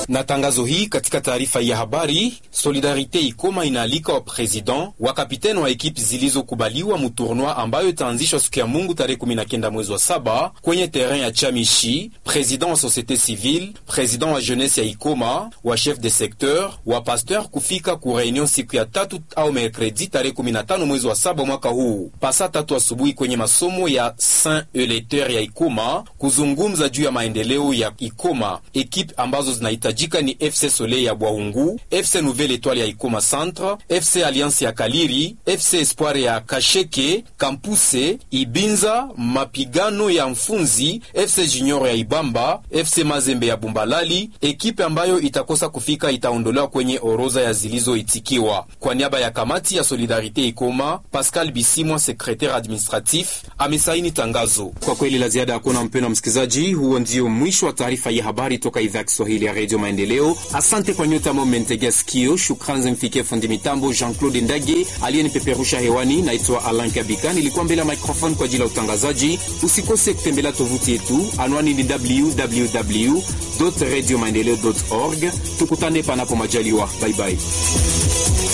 Na tangazo hii katika taarifa ya habari, Solidarite Ikoma inaalika wa president wa kapiteni wa ekipi zilizokubaliwa muturnoi ambayo itaanzishwa siku ya Mungu tarehe 19 mwezi wa saba kwenye terrain ya Chamishi, president wa societe civile, president wa jeunesse ya Ikoma, wa chef de secteur, wa pasteur kufika ku reunion siku ya tatu au mercredi tarehe 15 mwezi wa saba mwaka huu pasa tatu asubuhi kwenye masomo ya Saint Eleteur ya Ikoma kuzungumza juu ya maendeleo ya Ikoma. Ekipe ambazo zinahitajika ni FC Soleil ya Bwaungu, FC Nouvelle Etoile ya Ikoma Centre, FC Alliance ya Kaliri, FC Espoir ya Kasheke, Kampuse, Ibinza, mapigano ya Mfunzi, FC Junior ya Ibamba, FC Mazembe ya Bumbalali. Ekipe ambayo itakosa kufika itaondolewa kwenye orodha ya zilizoitikiwa. Kwa niaba ya kamati ya Solidarite Ikoma, Pascal Bisimwa, secretaire administratif, amesaini tangazo. Kwa kweli la ziada hakuna, mpendwa msikilizaji, huo ndio mwisho wa taarifa ya habari toka idhaa ya Kiswahili ya Radio Maendeleo. Asante kwa nyote ambao mmentegea sikio. Shukrani zimfikie fundi mitambo Jean-Claude Ndage aliyenipeperusha hewani. Naitwa Alan Kabika, nilikuwa mbele ya microphone kwa ajili ya utangazaji. Usikose kutembelea tovuti yetu, anwani ni www radio maendeleo org. Tukutane panapo majaliwa, baibai.